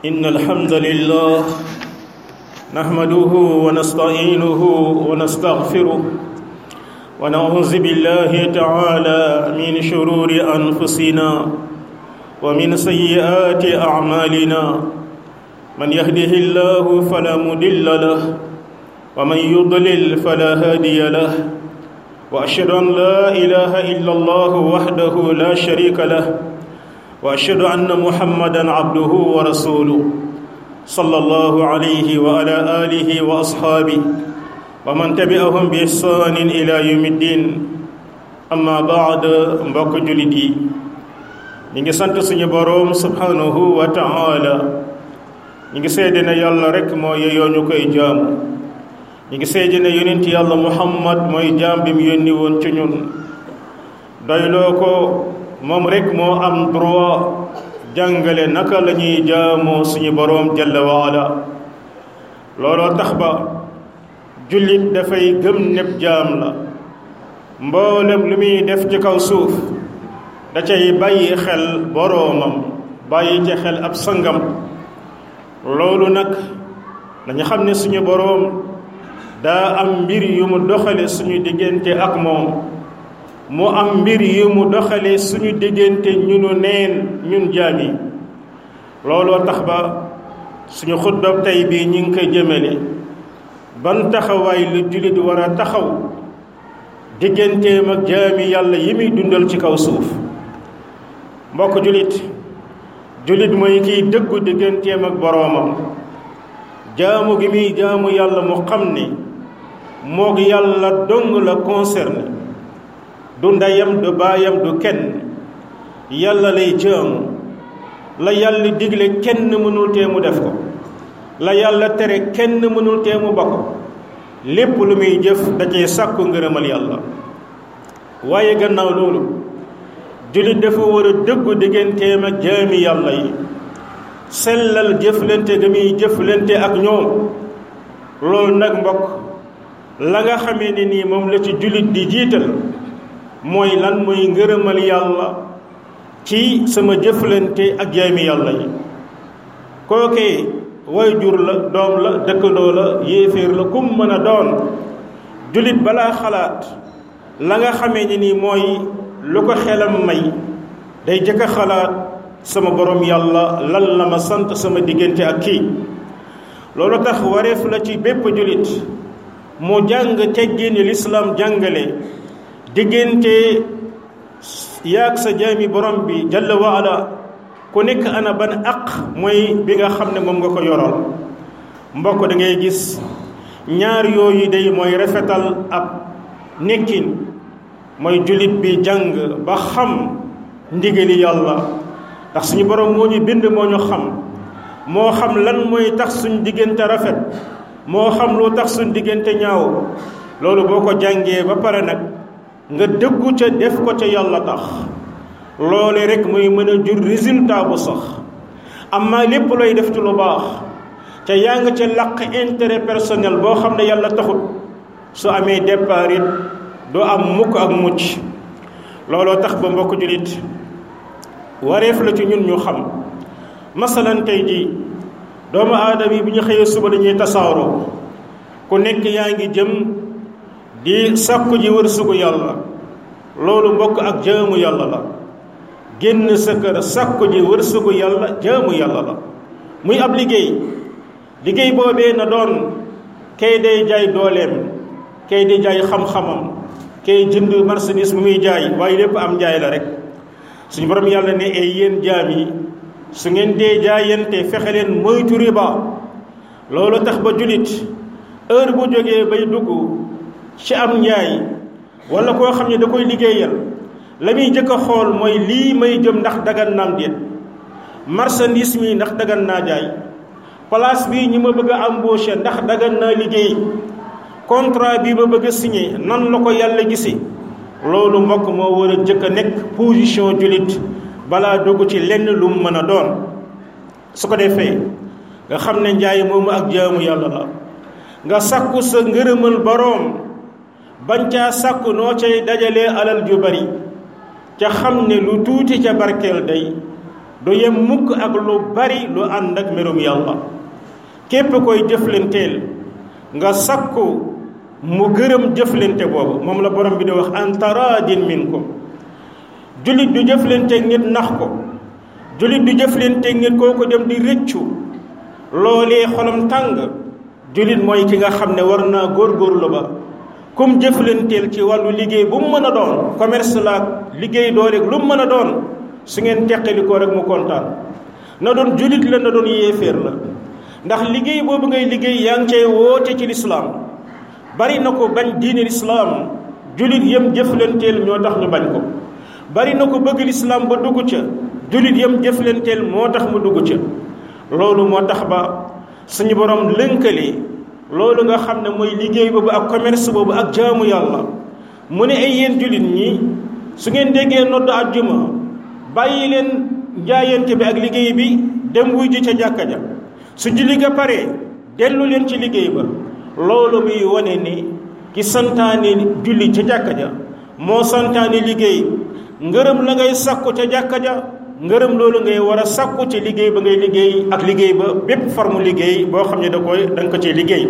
إن الحمد لله نحمده ونستعينه ونستغفره ونعوذ بالله تعالى من شرور أنفسنا ومن سيئات أعمالنا من يهده الله فلا مضل له ومن يضلل فلا هادي له وأشهد أن لا إله إلا الله وحده لا شريك له واشهد ان محمدا عبده ورسوله صلى الله عليه وعلى اله واصحابه ومن تبعهم باحسان الى يوم الدين اما بعد mbokk julit yi ñi ngi sant suñu boroom subhanahu wa ta'ala ñi ngi seede ne yàlla rek moo yeyoo ñu koy jaamu ñi ngi seede ne yonent yàlla muhammad mooy jaam bi mu yónni woon ci ñun doyloo ko moom rek moo am droit jàngale naka la ñuy jaamoo suñu boroom jalla waala looloo tax ba jullit dafay gëm nepp jaam la mboolem lu muy def ci kaw suuf da cay bàyyi xel boroomam bàyyi ci xel ab sangam loolu nag dañu xam ne suñu boroom daa am mbir yu mu doxale suñu diggante ak moom mu am mbir yu mu doxale suñu diggante ñunu neen ñun jaam yi looloo tax ba suñu xutba tey bii ñu ngi koy jëmale ban taxawaay lu jullit war a taxaw digganteem ak jaami yàlla yi muy dundal ci kaw suuf mbokk jullit jullit mooy kiy dëggu digganteem ak boroomam jaamu gi muy jaamu yàlla mu xam ne moog yàlla dong la concerné du ndeyam du baayam du kenn yàlla lay jaamu la yàlla digle kenn mënul tee mu def ko la yàlla tere kenn mënul tee mu ba ko lépp lu muy jëf da cee sàkku ngërëmal yàlla waaye gannaaw loolu jullit dafa war a dëggu digganteem ak jaami yàlla yi sellal jëflante ga muy jëflante ak ñoom loolu nag mbokk la nga xamee ne nii moom la ci jullit di jiital mooy lan mooy ngërëmal yàlla ci sama jëflante ak jaami yàlla yi kookee way jur la doom la dëkkandoo la yéeféer la kum mën a doon jullit balaa xalaat la nga xamee ni nii mooy lu ko xelam may day jëkk a xalaat sama borom yàlla lan la ma sant sama diggante ak kii loolu tax wareef la ci bépp jullit mu jàng teggiini lislaam jàngale diggante yaag sa jaami borom bi jalla waala ku nekk ana ban aq mooy bi nga xam ne moom nga ko yoroon mbokk da ngay gis ñaar yooyu day mooy rafetal ab nekkin mooy jullit bi jàng ba xam ndigali yàlla ndax suñu borom moo ñu bind moo ñu xam moo xam lan mooy tax suñ diggante rafet moo xam lu tax suñ diggante ñaaw loolu boo ko jàngee ba pare nag nga dëggu ca def ko ca yàlla tax loole rek muy mën a jur résultat bu sax amma lépp looy def ci lu baax ca yaa nga ca làq intérêt personnel boo xam ne yàlla taxut su amee départ it doo am mukk ak mucc looloo tax ba mbokk jullit wareef la ci ñun ñu xam masalan tey ji doomu aadama yi bu ñu xëyee suba dañuy tasaaroo ku nekk yaa ngi jëm di sàkku ji wërsëgu yàlla loolu mbokk ak jaamu yàlla la génn sa kër sàkku ji wërsëgu yàlla jaamu yàlla la muy ab liggéey liggéey boobee na doon kay day jaay dooleem kay di jaay xam-xamam kay jënd marchandise bu muy jaay waaye lépp am jaay la rek suñu borom yàlla ne ay yéen jaam yi su ngeen dee jaayante fexe leen moytu riba loolu tax ba julit heure bu jógee bay dugg ci am njaay wala koo xam ne da koy liggéeyal la muy jëkk a xool mooy lii may jëm ndax dagan naam déet marchandise mi ndax dagan naa jaay place bii ñi ma bëgg a embaucher ndax dagan naa liggéey contrat bi ma bëgg a signé nan la ko yàlla gisi loolu mbokk moo war a jëkk a nekk position jullit balaa dugg ci lenn lu mu mën a doon su ko defee nga xam ne njaay moomu ak jaamu yàlla la nga sakku sa ngërëmal boroom bañ caa sakku noo cay dajalee alal ju bari ca xam ne lu tuuti ca barkeel day du yem mukk ak lu bari lu ànd ak merum yàlla képp koy jëflanteel nga sakku mu gërëm jëflante boobu moom la borom bi di wax an taradin minkum jullit du jëflanteeg nit nax ko jullit du jëflanteeg nit kooku dem di rëccu loolee xolam tàng jullit mooy ki nga xam ne war naa góorgóorlu ba kum jëflanteel ci wàllu liggéey bu mu mën a doon commerce la liggéey doo rek lu mu mën a doon su ngeen teqalikoo rek mu kontaan na doon jullit la na doon yéeféer la ndax liggéey boobu ngay liggéey yaa ngi cay woote ci lislaam bari na ko bañ diine lislaam jullit yëm jëflanteel ñoo tax ñu bañ ko bari na ko bëgg lislaam ba dugg ca jullit yëm jëflanteel moo tax mu dugg ca loolu moo tax ba suñu borom lënkale loolu nga xam ne mooy liggéey boobu ak commerce boobu ak jaamu yàlla mu ne ay yéen jullit ñi su ngeen déggee nodd àjjuma bàyyi leen jaayante bi ak liggéey bi dem wuy ji ca jàkka ja su julli ga pare dellu leen ci liggéey ba loolu muy wane ni ki santaane julli ca jàkka ja moo santaane liggéey ngërëm la ngay sakku ca jàkka ja ngërëm loolu ngay war a sakku ci liggéey ba ngay liggéey ak liggéey ba bépp forme liggéey boo xam ne da koy da nga ko ci liggéey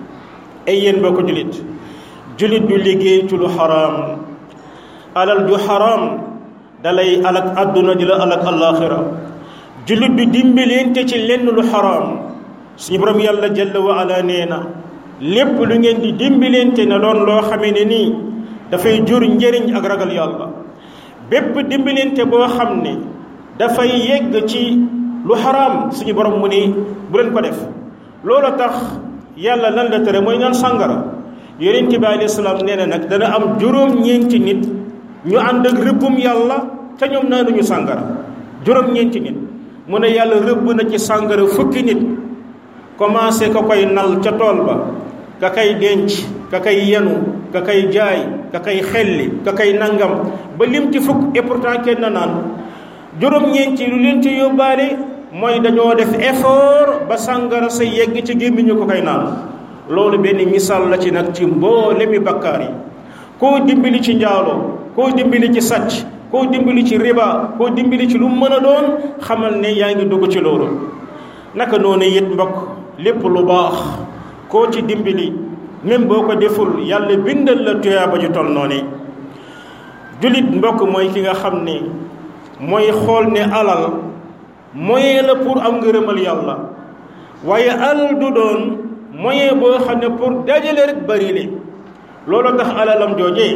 ay yéen boo ko jullit jullit du liggéey ci lu xaraam alal ju xaraam dalay alak àdduna di la alak àllaaxira jullit du dimbalante ci lenn lu xaraam suñu borom yàlla jalla wa ala nee na lépp lu ngeen di dimbalante na doon loo xamee ne nii dafay jur njëriñ ak ragal yàlla bépp dimbalante boo xam ne dafay yegg ci lu xaraam suñu borom mu ni bu leen ko def loolu tax yàlla lan la tere mooy naan sàngara yonent bi alayhi salaam nee na nag dana am juróom-ñeenti nit ñu ànd ak rëbbum yàlla te ñoom naanuñu sàngara juróom-ñeenti nit mu ne yàlla rëbb na ci sàngara fukki nit commencé ka koy nal ca tool ba ka kay denc ka kay yenu ka kay jaay ka kay xelli ka kay nangam ba lim ci fukk et pourtant kenn naan juróom-ñeenti lu leen ci yóbbaale mooy dañoo def effort ba sàngara sa yegg ci gémmiñu ko koy naan loolu benn misaal la ci nag ci mboolemi bakkaar yi koo dimbali ci njaaloo koo dimbali ci sàcc koo dimbali ci riba koo dimbali ci lu mën a doon xamal ne yaa ngi dugg ci loolu naka noonu it mbokk lépp lu baax koo ci dimbali même boo ko deful yàlla bindal la tuyaaba ju tol noonu jullit mbokk mooy ki nga xam ne mooy xool ne alal moyen la pour am ngërëmal yàlla waaye alal du doon moyen boo xam ne pour dajale rek bari le loolu tax alalam joojee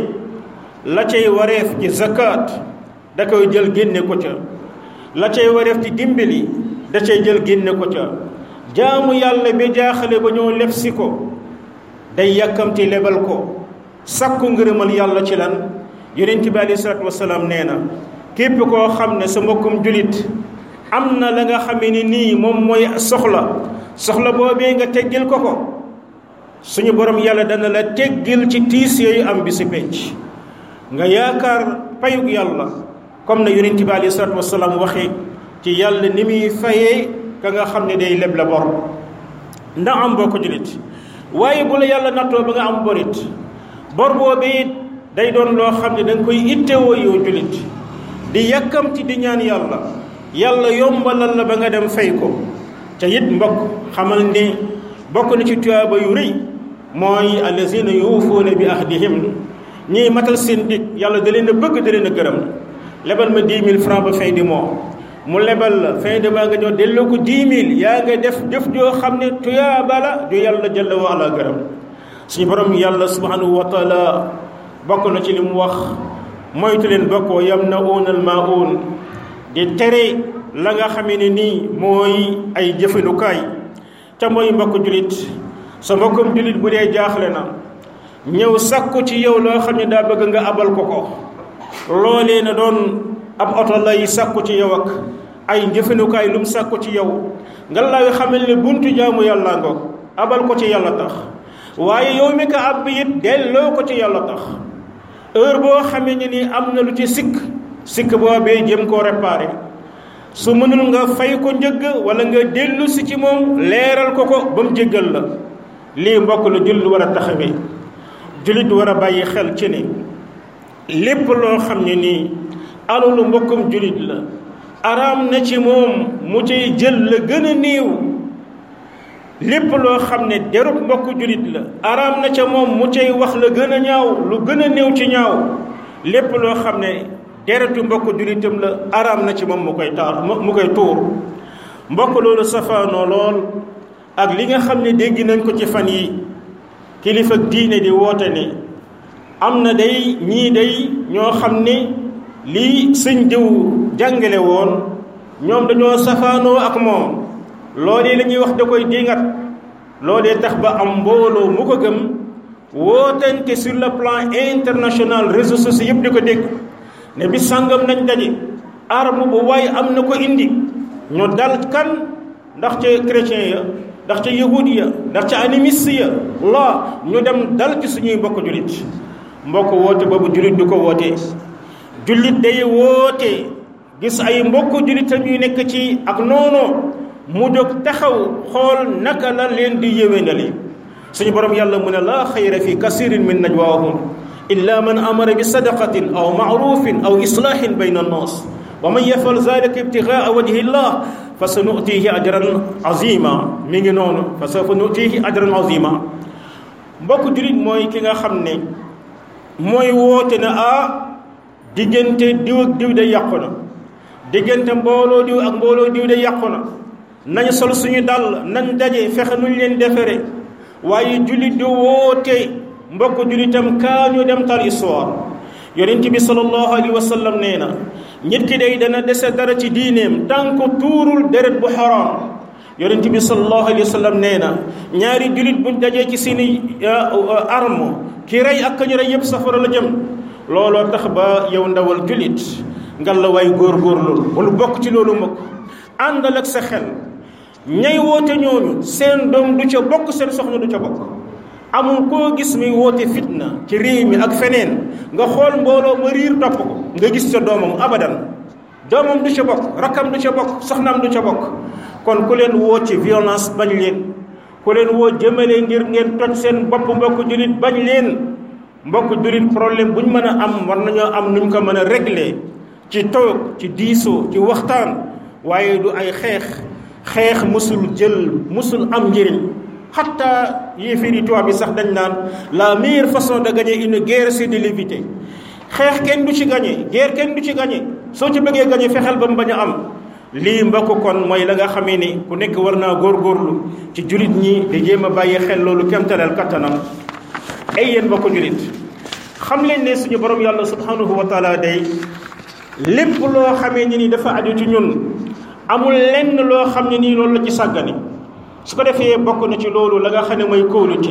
la cay wareef ci zakat da koy jël génne ko ca la cay wareef ci dimbali da cay jël génne ko ca jaamu yàlla bi jaaxale ba ñoo lef si ko day yàkkamti lebal ko sakku ngërëmal yàlla ci lan yonent bi aleyhi salaatu wasalaam nee na képp koo xam ne sa mbokkum julit am na la nga xamee ni nii moom mooy soxla soxla boobee nga teggil ko ko suñu borom yàlla dana la teggil ci tiis yooyu am bi si penc nga yaakaar payug yàlla comme na yonent bi aleyhi salaatu wasalaam waxee ci yàlla ni muy fayee ka nga xam ne day leb la bor ndax am boo ko julit waaye bu la yàlla nattoo ba nga am borit bor boobee it day doon loo xam ne da nga koy ittewoo yow julit di yàkkamti di ñaan yàlla yàlla yombalal la ba nga dem fay ko te it mbokk xamal ne bokk na ci tuyaaba yu rëy mooy allazina yuufuuna bi ahdihim ñiy matal seen dig yàlla da leen a bëgg da leen a gërëm lebal ma dix mille francs ba fin du mois mu lebal la fin de mois nga ñëw delloo ko dix mille yaa nga def jëf joo xam ne tuyaaba la ju yàlla jalla wa ala gërëm suñu borom yàlla subhanahu wa taala bokk na ci li mu wax moytu leen bokkoo yam na uunal maa uun di tere la nga xamee ne nii mooy ay jëfandukaay ca mooy mbokk julit sa mbokkum julit bu dee jaaxle na ñëw sakku ci yow loo xam ne daa bëgg nga abal ko ko loolee na doon ab oto lay sakku ci yow ak ay jëfandukaay lu mu sakku ci yow nga lay xamal ne buntu jaamu yàlla ngoog abal ko ci yàlla tax waaye yow mi ko ab it delloo ko ci yàlla tax heure boo xamee ne ni am na lu ci sikk sikk boobee jëm koo réparé su mënul nga fay ko njëgg wala nga dellu si ci moom leeral ko ko ba mu jéggal la lii mbokk la jullit war a taxawee jullit war a bàyyi xel ci ne lépp loo xam ne nii alalu mbokkum jullit la araam na ci moom mu cay jël la gën a néew lépp loo xam ne derub mbokk julit la araam na ca moom mu cay wax la gën a ñaaw lu gën a néew ci ñaaw lépp loo xam ne deretu mbokk julitam la araam na ci moom mu koy taar mu koy tuur mbokk loolu safaanoo lool ak li nga xam ne dégg nañ ko ci fan yi kilifa diine di woote ne am na day ñii day ñoo xam ne lii sëñ diw jàngale woon ñoom dañoo safaanoo ak moom loolee la ñuy wax da koy dingat loolee tax ba am mbooloo mu ko gëm wootante sur le plan international réseaux sociaux yëpp di ko dégg ne bi sàngam nañ daje arme bu waaye am na ko indi ñu dal kan ndax ca chrétien ya ndax ca yahud ya ndax ca animiste ya la ñu dem dal ci suñuy mbokk jullit mbokk woote boobu jullit du ko wootee jullit day woote gis ay mbokk jullitam yu nekk ci ak noonu mu jóg taxaw xool naka la leen di yéwénali suñu borom yàlla mu ne laa xayra fi kasirin min najwaahum illa man amara bi sadaqatin aw maarufin aw islaahin bayna annaas wa man yafal zalika ibtigaa wajhi llah fa sa nutihi ajran azima mi ngi noonu fa sawfa nutihi ajran azima mbokk jullit mooy ki nga xam ne mooy woote na ah diggante diw ak diw de yàqu na diggante mbooloo diw ak mbooloo diw de yàqu na nañ sol suñu dàll nañ daje fexe nuñ leen defere waaye jullit di woote mbokk jullitam kaa ñu dem tal histoire yonent bi sallallahu alayhi wa sallam nee na nit ki day dana dese dara ci diineem tànk tuurul deret bu xaraam yonent bi sallallahu alayhi wa sallam nee na ñaari jullit buñ dajee ci seeni arme ki rey ak kañu rey yëpp safara la jëm looloo tax ba yow ndawal jullit ngal la waay góorgóorlu bul bokk ci loolu mukk àndal ak sa xel ñay woote ñooñu seen doom du ca bokk seen soxna du ca bokk amul koo gis muy woote fitna ci réew mi ak feneen nga xool mbooloo ma riir topp ko nga gis sa doomam abadan doomam du ca bokk rakkam du ca bokk soxnaam du ca bokk kon ku leen woo ci violence bañ leen ku leen woo jëmale ngir ngeen toj seen bopp mbokk jullit bañ leen mbokk jullit problème bu ñu mën a am war nañoo am nuñ ko mën a régler ci toog ci diisoo ci waxtaan waaye du ay xeex xeex musul jël musul am njëriñ xatta yéeféer yi tubaab bi sax dañ naan la meilleure façon de gagner une guerre c'est de l'éviter xeex kenn du ci gagner guerre kenn du ci gagner soo ci bëggee gagner fexeel ba mu bañ a am lii mbokk kon mooy la nga xamee ni ku nekk war naa góorgóorlu ci julit ñi di jéem a bàyyi xel loolu kemtaleel kattanam ay yéen mbokk julit xam leen ne suñu borom yàlla subhanahu wa taala day lépp loo xamee ni ni dafa aju ci ñun amul lenn loo xam ne nii loolu la ci sàggane su ko defee bokk na ci loolu la nga xam ne mooy kóolute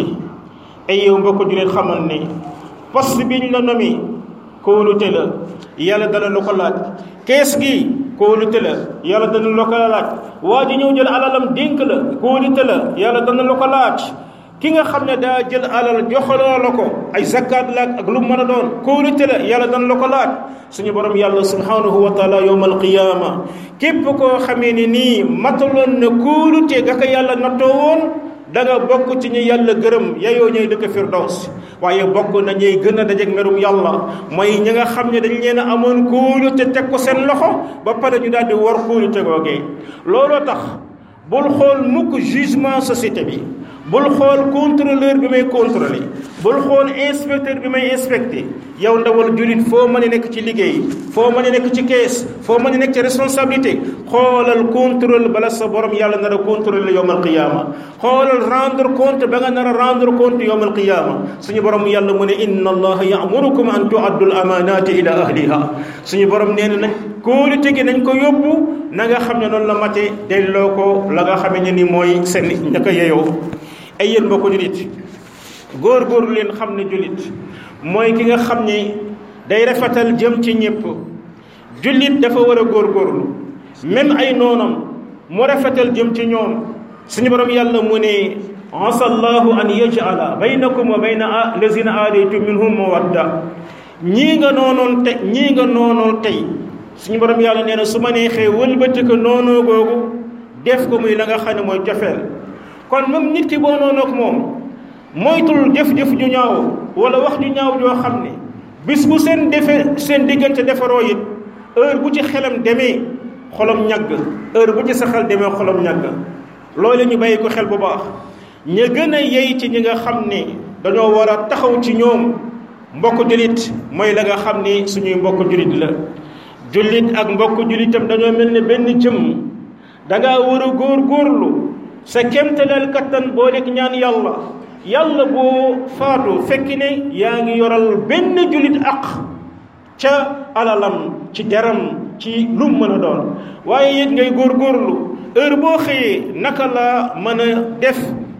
ay yow mbokk julit xamal ne poste biñ la nomi kóolute la yàlla dana la ko laaj kees gi kóolute la yàlla dana la ko laaj waa ji ñëw jël alalam dénk la kóolute la yàlla dana la ko laaj ki nga xam ne daa jël alal joxaloo la ko ay zakkaat la ak lu mën a doon kóolute la yàlla dana la ko laaj suñu borom yàlla subhanahu wa taala yowmal qiyaama képp koo xamee ni nii mataloon na kóolute ga ko yàlla nattoo woon da nga bokk ci ñi yàlla gërëm yayoo ñooy dëkk firdaws waaye bokk na ñuy gën a dajeeg merum yàlla mooy ñi nga xam ne dañ leen a amoon kóolute teg ko seen loxo ba pare ñu daal di war kóolute googee looloo tax bul xool mukk jugement société bi bul xool contrôleur bi may contrôler bul xool inspecteur bi may inspecté yow ndawal julit foo mën a nekk ci liggéey foo mën a nekk ci kees foo mën a nekk ci responsabilité xoolal contrôle bala sa borom yàlla nar a contrôler yowmal qiyaama xoolal rendre compte ba nga nar a rendre compte yowmal qiyaama suñu borom yàlla mu ne inna allaha ya'murukum an tu'addu al amanati ila ahliha suñu borom nee na nañ kóolute gi nañ ko yóbbu na nga xam ne noonu la mate delloo ko la nga xamee ne ni mooy seen ñaka yeyoo ay yéen mbokku julit góor-góorlu leen xam ne julit mooy ki nga xam ne day rafetal jëm ci ñëpp jullit dafa war a góor-góorlu même ay noonam mu rafetal jëm ci ñoom suñu borom yàlla mu ne asallahu an yaj'ala baynakum wa bayna lazina aadaytum minhum mawadda ñii nga noonoon te ñii nga noonoon tey suñu borom yàlla nee na su ma neexee wëlbati ko noonoo googu def ko muy la nga xam ne mooy cofeel kon même nit ki boo noonu ak moom moytul jëf-jëf ju ñaaw wala wax ju ñaaw joo xam ne bis bu seen defe seen diggante defaroo it heure bu ci xelam demee xolom ñàgg heure bu ci sa xel demee xolom ñàgg loolu ñu bàyyi ko xel bu baax ña gën a yey ci ñi nga xam ne dañoo war a taxaw ci ñoom mbokk jullit mooy la nga xam ni suñuy mbokk jullit la jullit ak mbokk jullitam dañoo mel ne benn jëm dangaa war a góor góorlu sa kéemtalal kattan boo lekk ñaan yàlla yàlla boo faatu fekki ne yaa ngi yoral benn jullit ak ca alalam ci deram ci lu mën a doon waaye it ngay góor góorlu heure boo xëyee naka la mën a def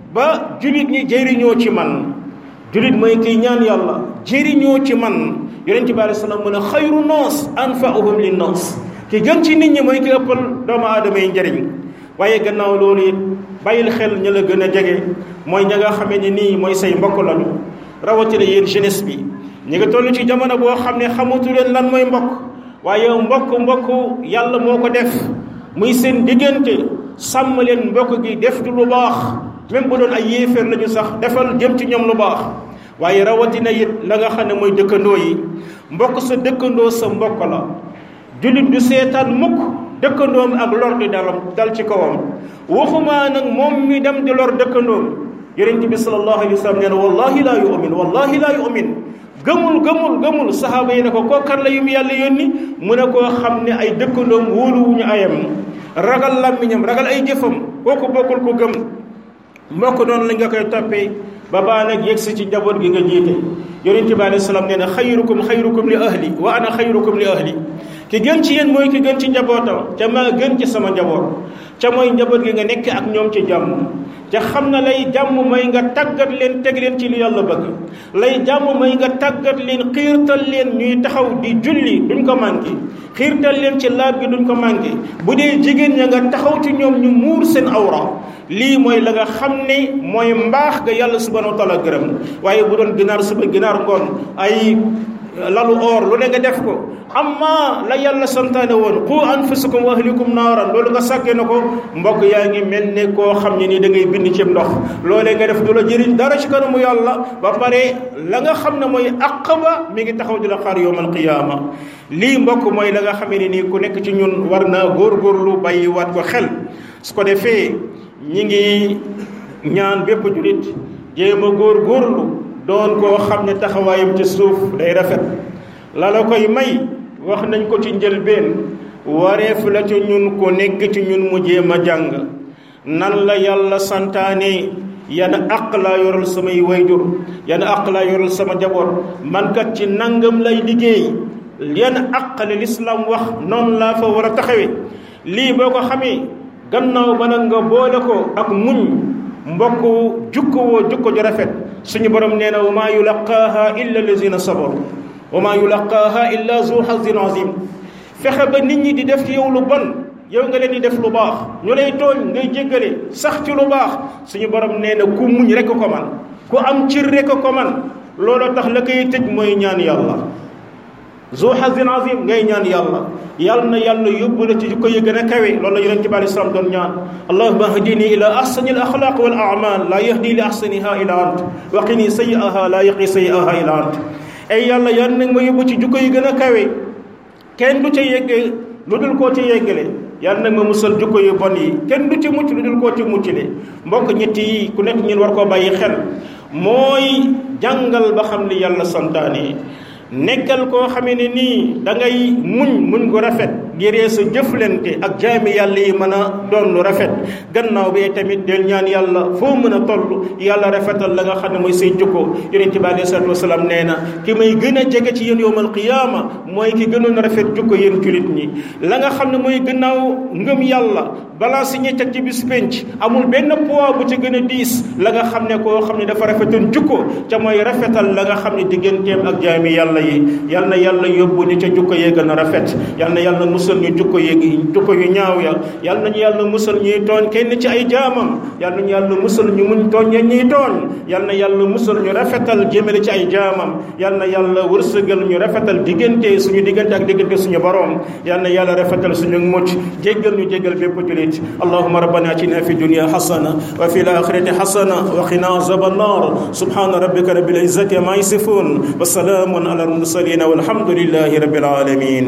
ba jullit ñi jëriñoo ci man jullit mooy kiy ñaan yàlla jëriñoo ci man yonent bi alei salaam mu ne xayru noos anfa'uhum lin noos ki gën ci nit ñi mooy ki ëppal doomu aadama yi njëriñ waaye gannaaw loolu it bàyyil xel ña la gën a jege mooy ña nga xamee ne nii mooy say mbokk lañu rawatina yéen jeunesse bi ñi nga toll ci jamono boo xam ne xamatu leen lan mooy mbokk waaye mbokk mbokk yàlla moo ko def muy seen diggante sàmm leen mbokk gi def du lu baax même bu doon ay yéeféer lañu sax defal jëm ci ñoom lu baax waaye rawatina it la nga xam ne mooy dëkkandoo yi mbokk sa dëkkandoo sa mbokk la jullit du seetaan mukk dëkkandoom ak lor di dalam dal ci kawam waxumaa nag moom mi dem di lor dëkkandoom yonent bi sallallahu alayhi wa sallam nee na wallahi laa yu'min wallahi laa yu'min gëmul gëmul gëmul saxaaba yi ne ko koo kan la yu mu yàlla yónni mu ne koo xam ne ay dëkkandoom wóoluwuñu ayam ragal làmmiñam ragal ay jëfam kooku bokkul ko gëm mbokk noonu la nga koy toppee ba baa nag yegsi ci njaboot gi nga jiite yonent bi alayhi salaam nee na xayrukum xayrukum li ahli wa ana xayrukum li ahli ki gën ci yéen mooy ki gën ci njabootam ca maa gën ci sama njaboot ca mooy njaboot gi nga nekk ak ñoom ci jàmm ca xam na lay jàmm mooy nga tàggat leen teg leen ci li yàlla bëgg lay jàmm mooy nga tàggat leen xiirtal leen ñuy taxaw di julli duñ ko manqué xiirtal leen ci laab gi duñ ko manqué bu dee jigéen ña nga taxaw ci ñoom ñu muur seen awra lii mooy la nga xam ne mooy mbaax ga yàlla subhanahu wa taala gërëm waaye bu doon ginaar suba ginaar ngoon ay lalu or lu ne nga def ko amma la yàlla santaane woon qu anfusakum wa ahlikum naaran loolu nga sàkkee na ko mbokk yaa ngi mel ne koo xam ne nii da ngay bind ci ndox loolee nga def du la jëriñ dara ci kanamu yàlla ba pare la nga xam ne mooy aqaba mi ngi taxaw di la xaar yowmal qiyaama lii mbokk mooy la nga xam ne nii ku nekk ci ñun war naa góorgóorlu bàyyi waat ko xel su ko defee ñi ngi ñaan bépp julit jéem a góorgóorlu doon koo xam ne taxawaayam ci suuf day rafet la la koy may wax nañ ko ci njëlbeen wareef la ci ñun ko nekk ci ñun mu jéem a jàng nan la yàlla santaane yan àq laa yoral samay wayjur yan àq laa yoral sama jaboot man kat ci nangam lay liggéey yan àq li lislaam wax noonu laa fa war a taxawe lii boo ko xamee gannaaw ba nag nga boole ko ak muñ mbokk jukko woo jukko ju rafet suñu borom nee na wa maa yulaqaaha illa allazina sabaru wa maa yulaqaaha illa zu hazin azim fexe ba nit ñi di def ci yow lu bon yow nga leen di def lu baax ñu lay tooñ ngay jéggale sax ci lu baax suñu borom nee na ku muñ rek ko man ku am cir rek ko man loolu tax la koy tëj mooy ñaan yàlla zu hazin azim ngay ñaan yàlla yàlla na yàlla yóbbu la ci jikko yi gën a kawe loolu la yonent bi alei salaam doon ñaan allahuma ahdini ila ahsani al axlaq wal amal la yahdi li ahsaniha ila ant wa qini sayi'aha la yaqi sayi'aha ila ant ay yàlla yàlla nag ma yóbbu ci jikko yi gën a kawe kenn du ca yegge lu dul koo ci yeggale yàlla nag ma musal jikko yu bon yi kenn du ci mucc lu dul koo ci muccale mbokk ñett yi ku nekk ñun war koo bàyyi xel mooy jàngal ba xam li yàlla santaane nekkal koo xamee ne nii da ngay muñ muñ gu rafet ngiree sa jëflante ak jaami yàlla yi mën a doon lu rafet gannaaw bi tamit del ñaan yàlla foo mën a toll yàlla rafetal la nga xam ne mooy say jukko yonent bi alayhi salaatu wasalaam nee na ki may gën a jege ci yéen yowmal qiyaama mooy ki gënoon rafet jukko yéen julit ñi la nga xam ne mooy gannaaw ngëm yàlla balance yi ñuy teg ci bis penc amul benn poids bu ci gën a diis la nga xam ne koo xam ne dafa rafetoon jukko ca mooy rafetal la nga xam ne digganteem ak jaami yàlla yi yal na yàlla yóbbu ni ca jukko yee gën a rafet yal na yàlla musal ñu jukko yee jukko yu ñaaw ya yal nañu yàlla musal ñuy tooñ kenn ci ay jaamam yal nañu yàlla musal ñu muñ tooñ ya ñuy tooñ yal na yàlla musal ñu rafetal jëmale ci ay jaamam yal na yàlla wërsëgal ñu rafetal diggante suñu diggante ak diggante suñu borom yal na yàlla rafetal suñu mucc jéggal ñu jéggal bépp julit allahumma rabbana atina fi dunya hasana wa fi al-akhirati hasana wa qina azaban nar subhana rabbika rabbil izzati ma yasifun wa salamun ala المرسلين والحمد لله رب العالمين